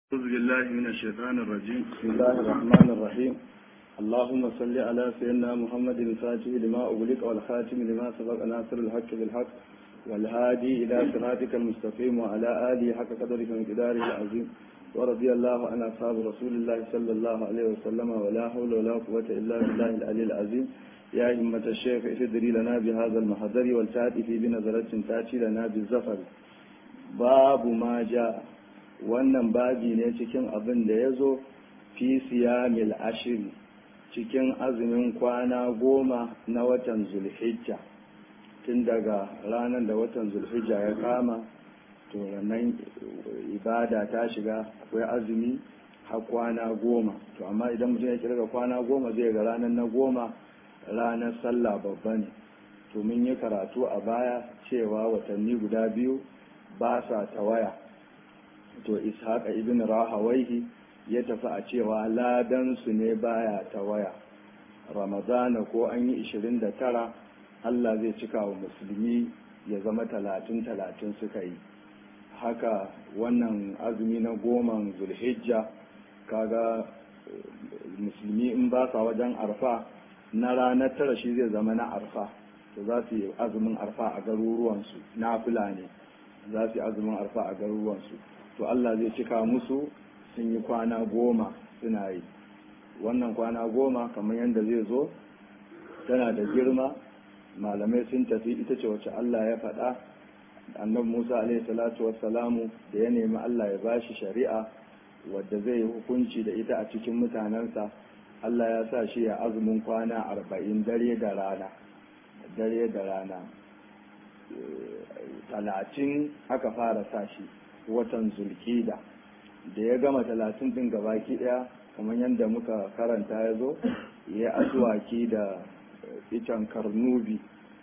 أعوذ بالله من الشيطان الرجيم بسم الله الرحمن الرحيم اللهم صل على سيدنا محمد الفاتح لما أغلق والخاتم لما سبق ناصر الحق بالحق والهادي إلى صراطك المستقيم وعلى آله حق قدرك ومقداره العظيم ورضي الله عن أصحاب رسول الله صلى الله عليه وسلم ولا حول ولا قوة إلا بالله العلي العظيم يا همة الشيخ اهدري لنا بهذا المحضر والتأتي في بنظرة تأتي لنا بالزفر باب ما جاء wannan babi ne cikin abin da ya zo fi siyamil ashiri cikin azumin kwana goma na watan zulhijja tun daga ranar da watan zulhijja ya kama to nan ibada ta shiga akwai azumi har kwana goma to amma idan mutum ya kirga kwana goma zai ga ranar na goma ranar sallah babba ne to mun yi karatu a baya cewa watanni guda biyu ba sa tawaya to ishaqa ibn rahawaihi ya tafi a cewa ladan su ne baya ta waya ramadana ko an yi 29 Allah zai cika wa musulmi ya zama talatin talatin suka yi haka wannan azumi na goman zulhijja kaga musulmi in ba sa wajen arfa na ranar tara shi zai zama na arfa to za su yi azumin arfa a garuruwansu na ne za su yi azumin arfa a garuruwansu to Allah zai cika musu sun yi kwana goma suna yi wannan kwana goma kamar yadda zai zo tana da girma malamai sun tafi ita ce wacce Allah ya faɗa annabi Musa alaihi salatu wassalamu da ya nemi Allah ya bashi shari'a wadda zai yi hukunci da ita a cikin mutanensa Allah ya sa shi ya azumin kwana arba'in dare da rana dare da rana talatin aka fara sa shi watan zulkida da ya gama talatin din gabaki daya kamar yadda muka karanta ya zo ya asuwaki da icen karnubi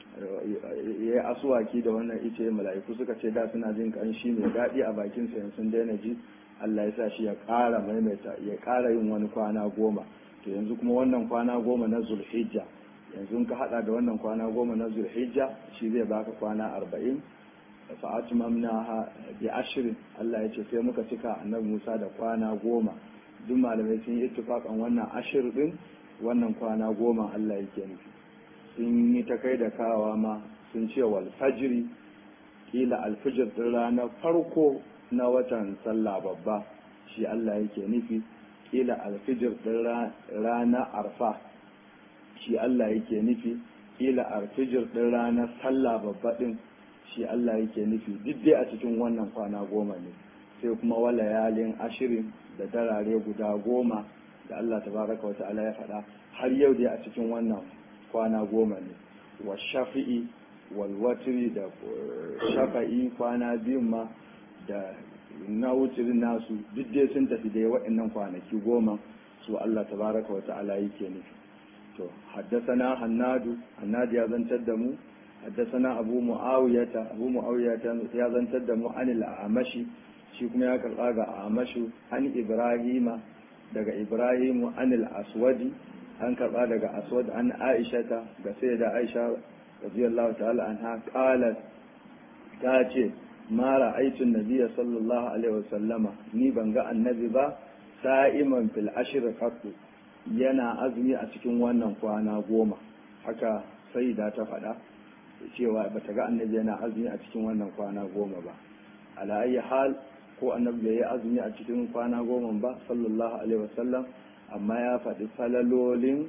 ya asuwaki da wannan ice mala'iku suka ce da suna jin kanshi mai daɗi a bakin sa sun daina ji Allah ya sa shi ya ƙara maimaita ya ƙara yin wani kwana goma to yanzu kuma wannan kwana goma na zulhijja yanzu ka hada da wannan kwana goma na zulhijja shi zai baka kwana arba'in fa'atmamnaha bi ashirin Allah ya ce sai muka cika annabi Musa da kwana goma duk malamai sun yi ittifaqan wannan ashir din wannan kwana goma Allah yake nufi sun yi ta kai da kawa ma sun ce wal fajri kila alfijir din ranar farko na watan sallah babba shi Allah yake nufi kila alfijir din ranar arfa shi Allah yake nufi kila alfijir din ranar sallah babba din shi Allah yake nufi duk dai a cikin wannan kwana goma ne sai kuma wala yalin ashirin da darare guda goma da Allah tabaraka wa ta'ala ya faɗa har yau dai a cikin wannan kwana goma ne wa shafi'i wal watri da shafa'i kwana biyun ma da na wutirin nasu duk dai sun tafi dai waɗannan kwanaki goma su Allah tabaraka wa ta'ala yake nufi to haddasana hannadu hannadu ya zantar da mu حدثنا أبو معاوية أبو معاوية يا زنتد عن الأعمشي shi kuma ya karɓa ga amashu an ibrahima daga ibrahimu an al-aswadi an karɓa daga aswad an aishata ga sai da aisha radiyallahu ta'ala anha qalat ta ce ma ra'aytu nabiyya sallallahu alaihi wasallama ni ban ga annabi ba sa'iman fil ashr qattu yana azumi a cikin wannan kwana goma haka sai da ta faɗa cewa ba ta ga annabi yana azumi a cikin wannan kwana goma ba ala ayi hal ko annabi bai yi azumi a cikin kwana goma ba sallallahu alaihi wasallam amma ya faɗi falalolin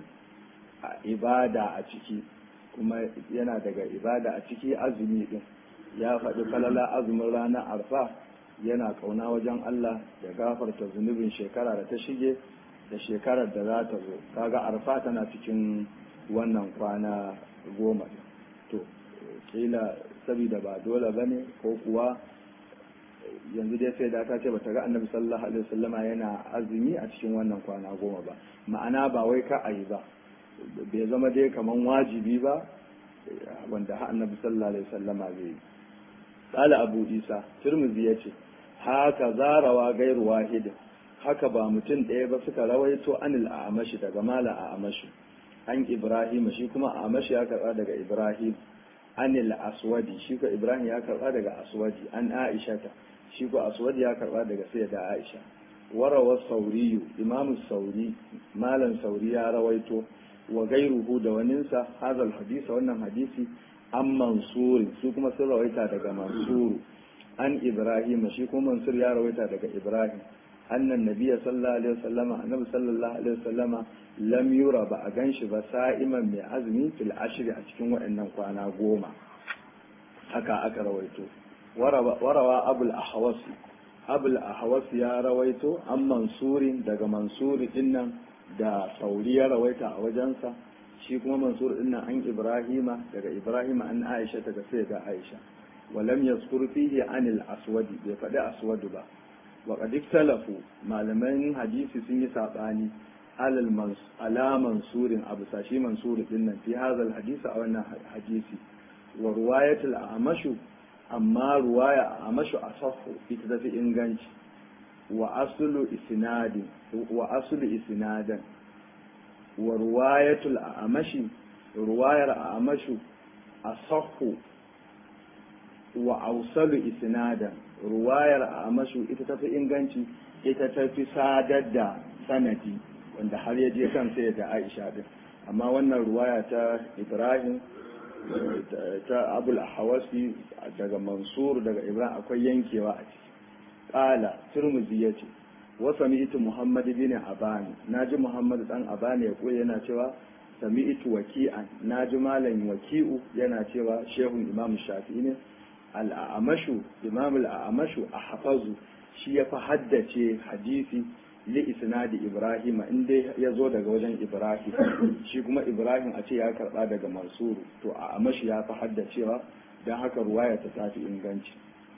ibada a ciki kuma yana daga ibada a ciki azumi din ya faɗi falala azumin ranar arfa yana kauna wajen Allah ya gafarta zunubin shekara da ta shige da shekarar da za ta zo kaga arfa tana cikin wannan kwana goma to kila saboda ba dole ba ne ko kuwa yanzu dai sai da ta ce bata ga annabi sallallahu alaihi wasallama yana azumi a cikin wannan kwana goma ba ma'ana ba wai ka ayi ba bai zama dai kaman wajibi ba wanda ha annabi sallallahu alaihi wasallama zai yi qala abu isa tirmidhi yace haka zarawa gairu wahid haka ba mutum ɗaya ba suka rawaito anil a'amashi daga mala a'amashi an ibrahim shi kuma a'amashi ya karba daga ibrahim anil aswadi shi ko ibrahim ya karba daga aswadi an aisha ta shi ko aswadi ya karba daga sai da aisha warawa sauriyu imamu sauri malam sauri ya rawaito wa gairuhu da waninsa hazal hadisa wannan hadisi an mansuri su kuma sun rawaita daga mansuru an ibrahim shi kuma mansur ya rawaita daga ibrahim annan nabiya sallallahu alaihi wasallama annabi sallallahu alaihi wasallama lam yura ba a ganshi ba sa'iman mai azumi fil ashri a cikin waɗannan kwana goma haka aka rawaito warawa abul ahwas abul ahwas ya rawaito an mansurin daga mansuri dinnan da sauri ya rawaita a wajensa shi kuma mansur dinnan an ibrahima daga ibrahima an aisha daga sai ga aisha walam yazkur fihi anil aswadi bai faɗi aswadu ba wa qad ikhtalafu malaman hadisi sun yi sabani alal mans ala mansurin abu sashi mansur dinnan fi hadha hadisi a wannan hadisi wa ruwayatul amashu amma ruwaya amashu asahu ita tafi inganci wa aslu isnadin wa aslu isnadan wa ruwayatul amashi ruwayar amashu asahu wa ausalu isnadan ruwayar amashu ita tafi inganci ita tafi sadar da sanadi wanda har ya je kan sai da Aisha din amma wannan ruwaya ta Ibrahim ta Abul Ahwasi daga Mansur daga Ibrahim akwai yankewa a ciki qala Tirmidhi yace wa sami'tu Muhammad bin Abani naji Muhammad dan Abani ya koyi yana cewa sami'tu waki'an naji malam waki'u yana cewa shehun Imam Shafi'i ne al'amashu Imam al'amashu ahfazu shi ya fi haddace hadisi li isnadi ibrahim in dai ya zo daga wajen ibrahim shi kuma ibrahim a ce ya karba daga mansuru to a amashi ya fi haddacewa don haka ruwaya ta tafi inganci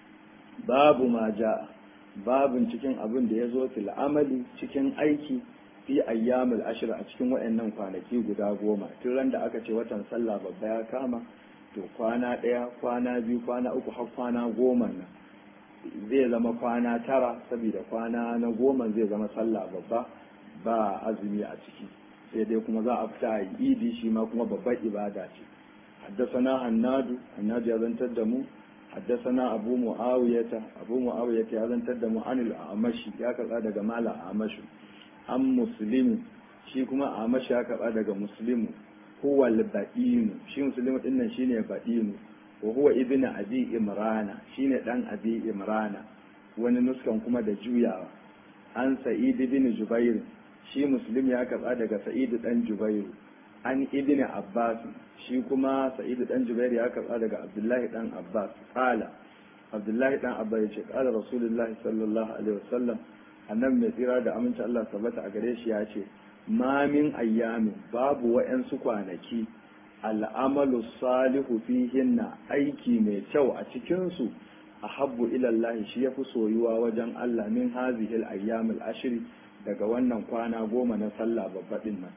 babu ma ja babun cikin abin da ya zo fil amali cikin aiki fi ayyamul ashir a cikin wayannan kwanaki guda goma tun ran da aka ce watan sallah babba ya kama to kwana ɗaya kwana biyu kwana uku har kwana goma nan zai zama kwana tara saboda kwana na goma zai zama sallah babba ba azumi a ciki sai dai kuma za a fita a idi shi ma kuma babbar ibada ce haddasana hannadu hannadu ya zantar da mu haddasana abu mu'awiyata abu mu'awiyata ya zantar da mu anil amashi ya karɓa daga mala amashu an muslimu shi kuma amashi ya karɓa daga muslimu huwa al-ba'inu shi muslimu dinnan shine ba'inu wa huwa ibnu abi imrana shine dan abi imrana wani nuskan kuma da juyawa an sa'id ibn jubair shi muslim ya karba daga sa'id dan jubair an ibn abbas shi kuma sa'id dan jubair ya karba daga abdullahi dan abbas qala abdullahi dan abbas ya ce qala rasulullah sallallahu alaihi wasallam annabi mai tsira da aminci Allah tabbata a gare shi ya ce ma min ayyamin babu wa'yansu kwanaki al'amalu salihu fihinna aiki mai kyau a cikinsu a habbu ilallahi shi ya fi soyuwa wajen Allah min hazihil ayyamul ashiri daga wannan kwana goma na sallah babbaɗin nan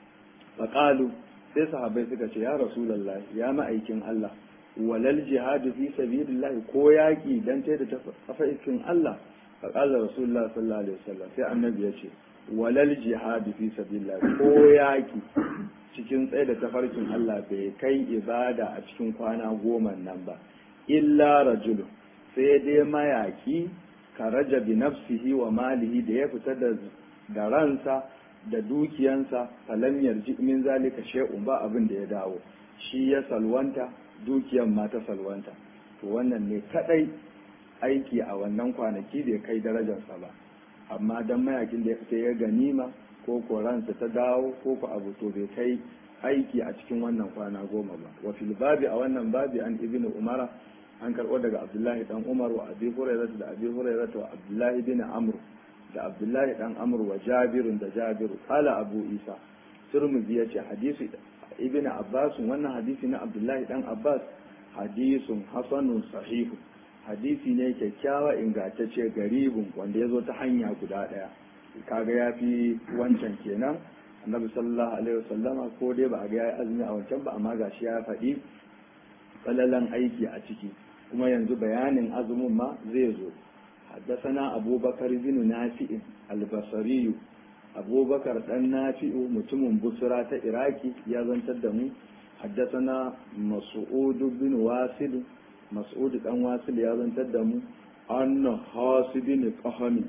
faƙalu sai sahabai suka ce ya rasulallah ya ma'aikin Allah walal jihadu fi sabilillahi ko yaƙi dan ta da tafarkin Allah faƙalar rasulullah sallallahu alaihi wasallam sai annabi ya ce walal jihadu fi sabilillahi ko yaƙi cikin tsaye da tafarkin Allah bai kai ibada a cikin kwana goma nan ba illa rajulun sai dai mayaki ka raja bi nafsihi wa malihi da ya fita da ransa da dukiyansa falam yarji min zalika shay'un ba abin da ya dawo shi ya salwanta dukiyan ma ta salwanta to wannan ne kadai aiki a wannan kwanaki bai kai darajarsa ba amma dan mayakin da ya fita ya ganima ko ko ransa ta dawo ko ko abu to bai kai aiki a cikin wannan kwana goma ba wa fil babi a wannan babi an ibnu umara an karɓo daga abdullahi dan umar wa abi hurairah da abi hurairah wa abdullahi bin amr da abdullahi dan amr wa jabirun da jabiru qala abu isa turmuzi yace hadisi ibnu abbas wannan hadisi na abdullahi dan abbas hadisun hasanun sahihu hadisi ne kyakkyawa ingantacce garibin wanda ya zo ta hanya guda ɗaya kaga ya fi wancan kenan annabi sallallahu alaihi wasallama ko dai ba a ga ya azumi a wancan ba amma gashi ya faɗi falalan aiki a ciki kuma yanzu bayanin azumin ma zai zo حدثنا أبو بكر بن نافع البصري أبو بكر بن نافع متم بصرة إراكي يا تدمو حدثنا مسعود بن واسل مسعود بن واسل يا تدمو أن حاسب بن قهمي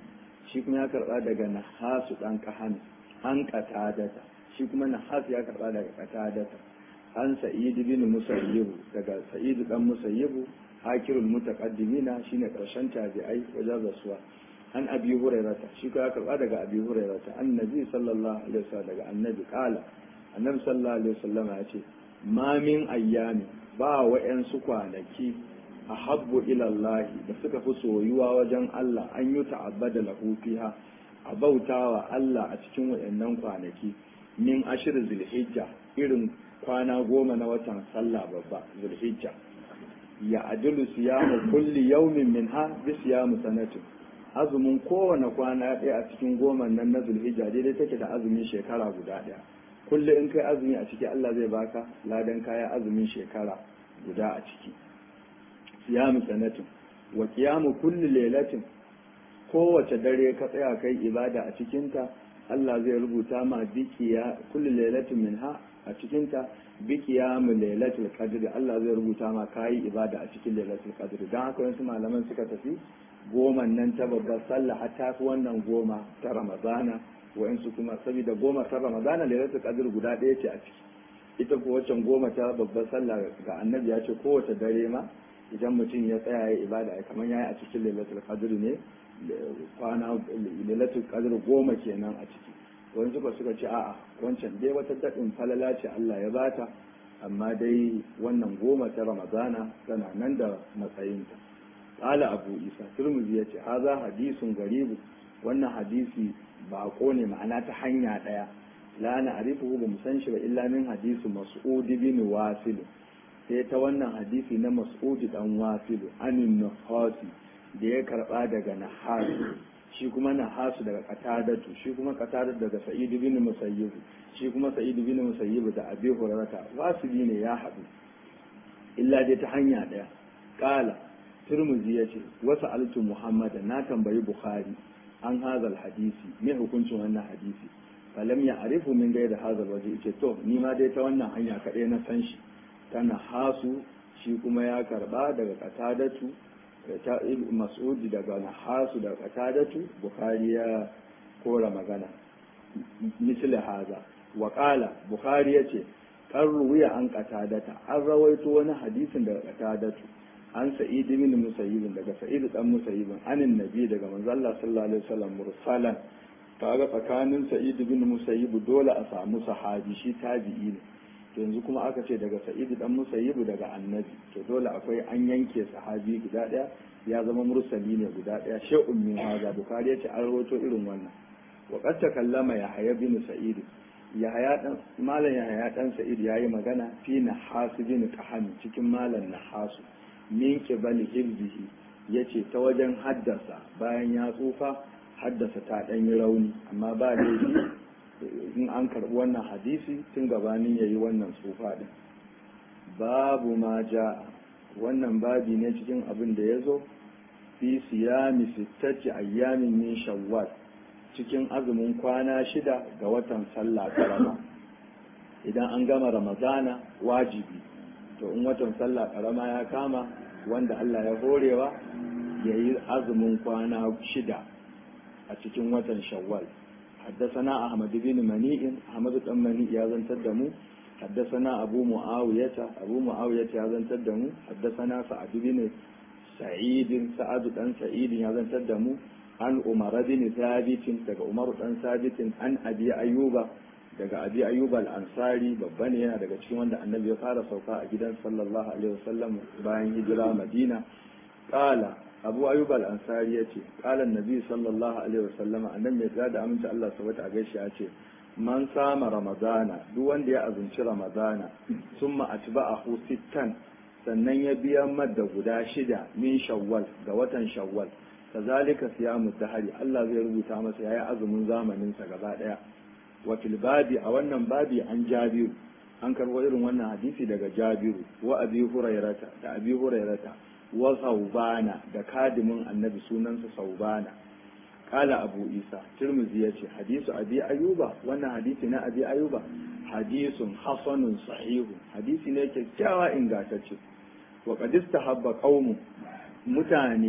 shi kuma ya karba daga nahasu dan kahani an qatadata shi kuma nahasu ya karba daga qatadata an sa'id bin musayyib daga sa'id dan musayyib hakirul mutaqaddimina shine karshen tabi'ai wajen rasuwa an abi hurairata shi ka karba daga abi hurairata annabi sallallahu alaihi wasallam daga annabi kala annabi sallallahu alaihi wasallam ya ce ma min ayyami ba wa'yansu kwanaki a habbu ilallahi da suka fi soyuwa wajen Allah an yi ta'abbada lahu fiha a bautawa Allah a cikin waɗannan kwanaki min ashir zulhijja irin kwana goma na watan sallah babba zulhijja ya adilu siyamu kulli yaumin minha bi siyamu sanatin azumin kowane kwana ɗaya a cikin goma nan na zulhijja daidai take da azumin shekara guda ɗaya kulle in kai azumi a ciki Allah zai baka ladan kaya azumin shekara guda a ciki siyamu sanatin wa qiyamu kulli lailatin kowace dare ka tsaya kai ibada a cikinta Allah zai rubuta ma bikiya kulli lailatin minha a cikinta bikiyamu lailatul qadr Allah zai rubuta ma kai ibada a cikin lailatul qadr dan haka wasu malaman suka tafi goma nan ta babbar sallah hatta fi wannan goma ta ramadana wa'insu kuma saboda goma ta ramadana lailatul qadr guda ɗaya ce a ciki ita ko waccan goma ta babbar sallah ga annabi ya ce kowace dare ma idan mutum ya tsaya ya ibada kamar yayi a cikin lailatul qadr ne kwana lailatul qadr goma kenan a ciki wani suka suka ce a'a wancan dai wata daɗin falala ce Allah ya bata amma dai wannan goma ta ramadana tana nan da matsayinta qala abu isa turmuzi yace haza hadisun garibu wannan hadisi bako ne ma'ana ta hanya daya la na arifu ba mu san shi ba illa min hadisu mas'ud bin wasil sai ta wannan hadisi na mas'ud dan wasil anin nahasi da ya karba daga nahas shi kuma nahasu daga qatadatu shi kuma qatadatu daga sa'id bin musayyib shi kuma sa'id bin musayyib da abi hurairah wasili ne ya hadu illa dai ta hanya daya qala turmuzi yace wasu altu muhammad na tambayi bukhari an hazal hadisi me hukuncin wannan hadisi falam ya arifu min gai da hazal waje ce to ni ma dai ta wannan hanya kaɗai na san shi tana hasu shi kuma ya karba daga katadatu ta mas'udi daga nahasu daga katadatu bukhari ya kora magana misli haza wa qala bukhari yace kan ruwiya an katadata an rawaito wani hadisin daga katadatu an sa'id bin musayyib daga sa'id dan musayyib anin nabi daga manzo Allah sallallahu alaihi wasallam mursalan kaga tsakanin sa'id bin musayyib dole a samu sahabi shi tabi'i ne to yanzu kuma aka ce daga sa'id dan musayyib daga annabi to dole akwai an yanke sahabi guda daya ya zama mursali ne guda daya shay'un min haza bukhari ya ce an rawaito irin wannan wa qad takallama yahya bin sa'id yahaya dan malam yahaya dan sa'id yayi magana fi nahasu bin qahami cikin malam nahasu min qibali hibzihi yace ta wajen haddasa bayan ya tsufa haddasa ta dan yi rauni amma ba laifi in an karbi wannan hadisi tun gabanin yayi wannan tsufa din babu ma ja wannan babi ne cikin abin da ya zo fi siyami sittati ayyamin min shawwal cikin azumin kwana shida ga watan sallah karama idan an gama ramadana wajibi to in watan sallah karama ya kama wanda Allah ya horewa ya yi azumin kwana shida a cikin watan shawwal حدثنا أحمد بن منيع أحمد بن منيع يازن تدمو حدثنا أبو معاوية أبو معاوية يازن تدمو حدثنا سعد بن سعيد سعد بن سعيد يازن تدمو عن عمر بن ثابت daga Umar dan Sabit an Abi Ayyuba daga Abi Ayyuba al-Ansari babba ne yana daga cikin wanda Annabi ya fara sauka a gidan sallallahu alaihi wasallam bayan hijira Madina qala Abu Ayyub al-Ansari yace qala Annabi sallallahu alaihi wasallam annabi ya da aminci Allah subhanahu a gaishe ya ce man sama ramadana duk wanda ya azumci ramadana summa atba'ahu sittan sannan ya biya madda guda shida min shawwal ga watan shawwal kazalika siyamu dahari Allah zai rubuta masa yayi azumin zamanin sa gaba daya wa fil babi a wannan babi an jabiru an karbo irin wannan hadisi daga jabiru wa abi hurairata da abi hurairata wa saubana da kadimin annabi sunansa saubana kala abu isa tirmizi ya ce hadisu abi ayuba wannan hadisi na abi ayuba hadisun hasanun sahihu hadisi ne kyakkyawa ingantacce wa qad istahabba qaumu mutane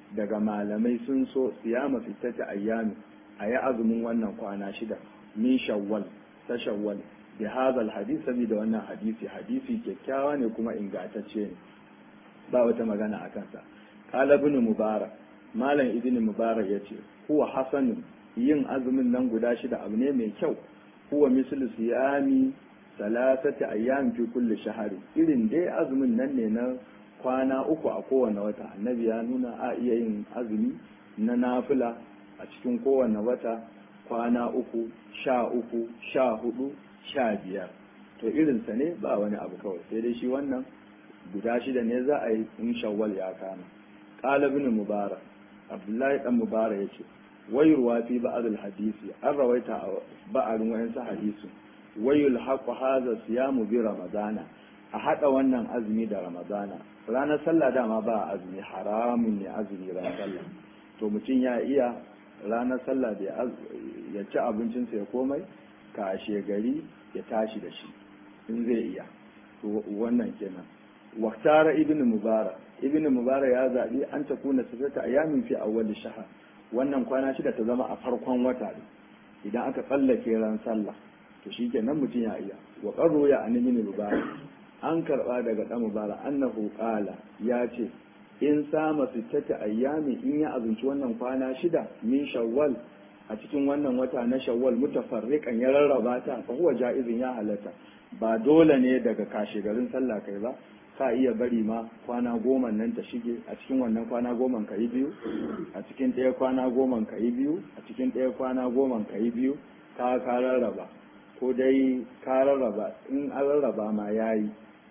daga malamai sun so siyama fitata ayyami a yi azumin wannan kwana shida min shawwal ta shawwal bi hadha hadith saboda wannan hadisi hadisi kyakkyawa ne kuma ingantacce ne ba wata magana a kansa qala ibn mubarak malam ibn mubarak yace huwa hasanun yin azumin nan guda shida abu ne mai kyau huwa mislu siyami salasati ayyam fi kulli shahari irin dai azumin nan ne na kwana uku a kowane wata annabi ya nuna a iya yin azumi na nafila a cikin kowane wata kwana uku sha uku sha hudu sha biyar to irinsa ne ba wani abu kawai sai dai shi wannan guda shida ne za a yi in shawwal ya kama qala ibn mubarak abdullahi dan mubarak yace wayurwa fi ba'd hadisi an rawaita a ba'arin wayansu hadisi wayul haqu hadha siyamu bi ramadana a hada wannan azumi da ramadana ranar sallah dama ba azumi haramun ne azumi ranar sallah to mutum ya iya ranar sallah da ya ci abincinsa ya komai kashe gari ya tashi da shi in zai iya wannan kenan waktara ibn mubarak ibn mubarak ya zaɓi an ta kuna sifata ayamin fi awwal shahar wannan kwana shida ta zama a farkon wata ne idan aka tsallake ran sallah to shikenan mutum ya iya wa qarru ya an ibn mubarak an karba daga dan mubarak annahu qala ya ce in sama sittata ayyami in ya azunci wannan kwana shida min shawwal a cikin wannan wata na shawwal mutafarriqan ya rarraba ta fa huwa jaizin ya halatta ba dole ne daga kashe garin sallah kai ba ka iya bari ma kwana goma nan ta shige a cikin wannan kwana goma ka yi biyu a cikin ɗaya kwana goma ka yi biyu a cikin ɗaya kwana goma ka yi biyu ka ka rarraba ko dai ka rarraba in an rarraba ma yayi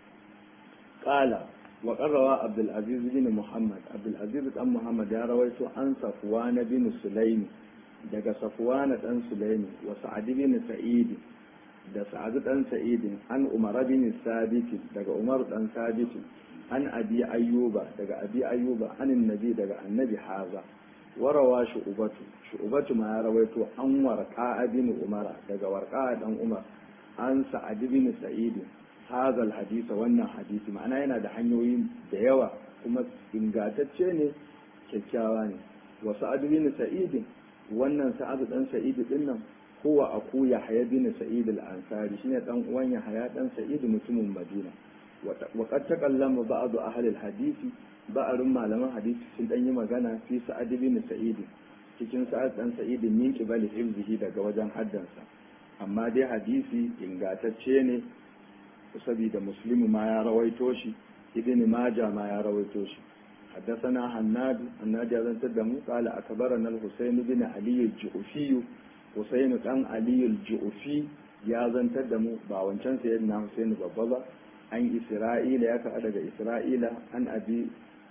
qala wa qarrawa abdul aziz bin muhammad abdul aziz dan muhammad ya rawaito an safwan bin sulaimi daga safwan dan sulaimi wa sa'ad bin sa'id da sa'adu dan sa'idin an umar bin sabiti daga umar dan sabiti an abi ayyuba daga abi ayyuba an annabi daga annabi haza warawa shu'ubatu shu'ubatu ma ya rawaito an warqa bin umar daga warqa dan umar an sa'ad bin sa'idin haza alhadisa wannan hadisi ma'ana yana da hanyoyi da yawa kuma ingantacce ne kyakkyawa ne wa sa'ad bin sa'idin wannan sa'ad dan sa'idi din nan huwa aku yahya bin sa'id al-ansari shine dan uwan yahya dan sa'id mutumin madina wa qad taqallama ba'd ahli al-hadisi ba'arun malaman hadisi sun dan yi magana fi sa'ad bin sa'id cikin sa'ad dan sa'id min qibali hifzihi daga wajen haddansa amma dai hadisi ingantacce ne saboda muslimu ma ya rawaito shi ibn majah ma ya rawaito shi حدثنا هناد هناد يزن تدمو قال أكبرنا الحسين بن علي الجعفي Husainu ɗan Aliyu Ju'ufi ya zantar da mu ba wancan sayyidina Husainu babba ba an Isra'ila ya kaɗa daga Isra'ila an abi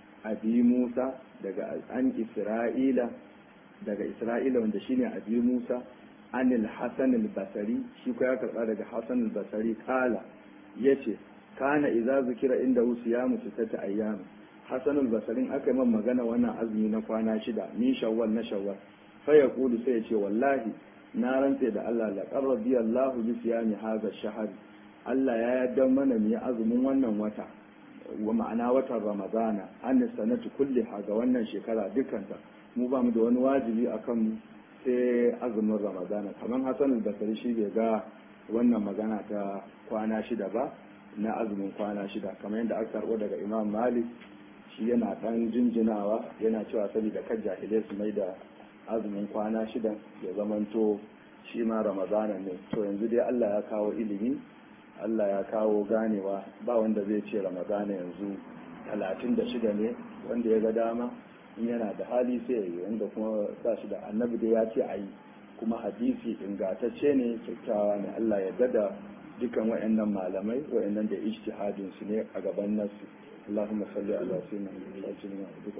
abi Musa daga an Isra'ila daga Isra'ila wanda shine abi Musa an al-Hasan al-Basri shi ko ya karɓa daga Hasan al-Basri kala yace kana idza zikira inda siyamu sittata ayyam Hasan al-Basri aka yi man magana wannan azumi na kwana shida min shawwal na shawwal fa yaqulu sai ya ce wallahi na rantse da Allah la qarrabi Allah bi siyami hadha shahr Allah ya yarda mana mu azumin wannan wata wa ma'ana watan Ramadana an sanatu kulli ga wannan shekara dukanta mu ba mu da wani wajibi akan mu sai azumin Ramadana kamar Hassan al-Basri shi bai ga wannan magana ta kwana shida ba na azumin kwana shida kamar yadda aka karbo daga Imam Malik shi yana dan jinjinawa yana cewa saboda kan jahilai su mai da azumin kwana shida ya zamanto shi ma ramadana ne to yanzu dai Allah ya kawo ilimi Allah ya kawo ganewa ba wanda zai ce ramadana yanzu talatin da shida ne wanda ya ga dama in yana da hali sai ya yi wanda kuma ba shi da annabi dai ya ce a yi kuma hadisi ingantacce ne kyakkyawa ne Allah ya gada dukan wayannan malamai wayannan da ijtihadin su ne a gaban nasu اللهم صل على سيدنا محمد وعلى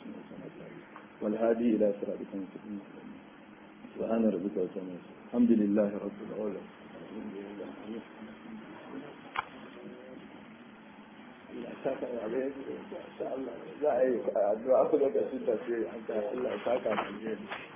اله والهادي إلى صراطك المستقيم سبحان ربك رب العزة الحمد لله رب العالمين za a yi addu'a ku da shi tafiye Allah ya saka